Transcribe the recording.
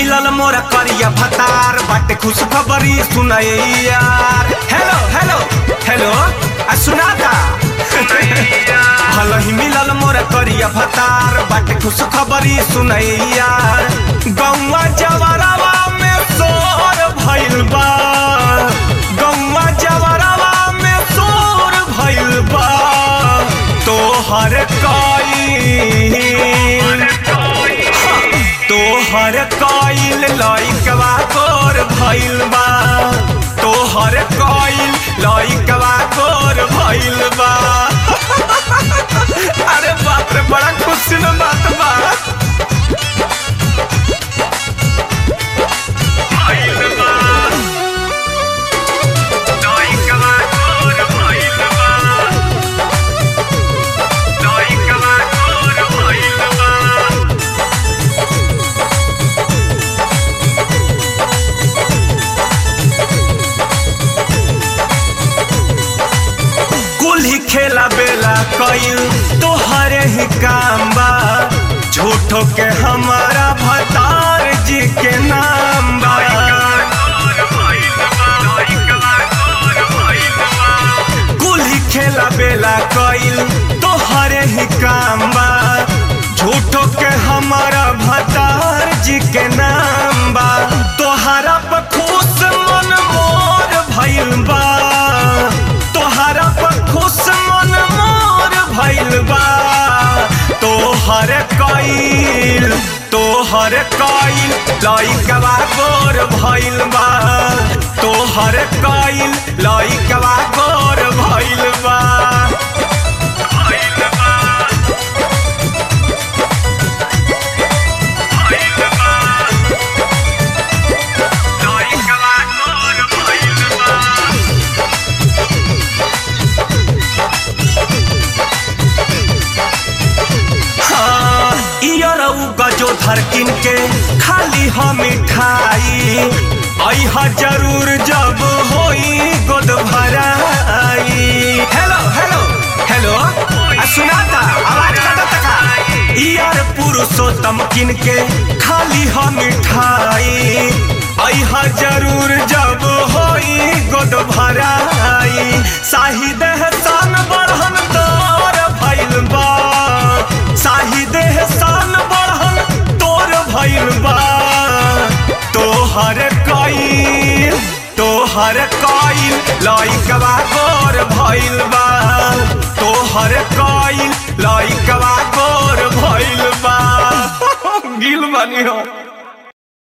मिलल मोरा करिया भतार बाटे खुश खबरी सुनाए यार हेलो हेलो हेलो आ सुनाता भल ही मिलल मोरा करिया भतार बाटे खुश खबरी सुनाए यार गौवा जवरवा में सोर भइल बा गौवा जवरवा में सोर भइल बा तोहर कई तोहर कइल लइकवा तोर भइल बा तोहर कइल लइकवा तोर भइल बा अरे बाप रे बड़ा खुशी न बात बा भइल बा लइकवा तोर भइल बा लइकवा तोर भइल बा कुल ही खेला बेला कईल तोहरे ही काम बा झूठो के हमारा भतार जी के नाम बा कुल ही खेला बेला कईल तोहरे ही काम बा झूठो के हमारा भतार जी के नाम बा तोहरा पर खुश मन मोर भइल बा तोहरा पर खुश मन मोर भइल बा तोहर कईल तोहर कईल लइकवा गोर भइल बा तोहर कईल लइकवा गोर भइल बा भइल बा भइल बा लइकवा गोर भइल बा हाँ, इयरऊ गजो धरकिन के खाली हम मिठाई अहा जरूर जब होई गोद भराई हेलो हेलो हेलो आ सुनाता आवाज कटा तका इयर पुरुषोत्तम किन के खाली हम मिठाई अहा जरूर जब होई गोद भराई शाहिद हसन बढ़न तोर भइल बा शाहिद हसन बढ़न तोर भइल बा तोहर कईल तोहर कईल लइकवा गोर भइल बा तोहर कईल लइकवा गोर भइल बा गिल बनी हो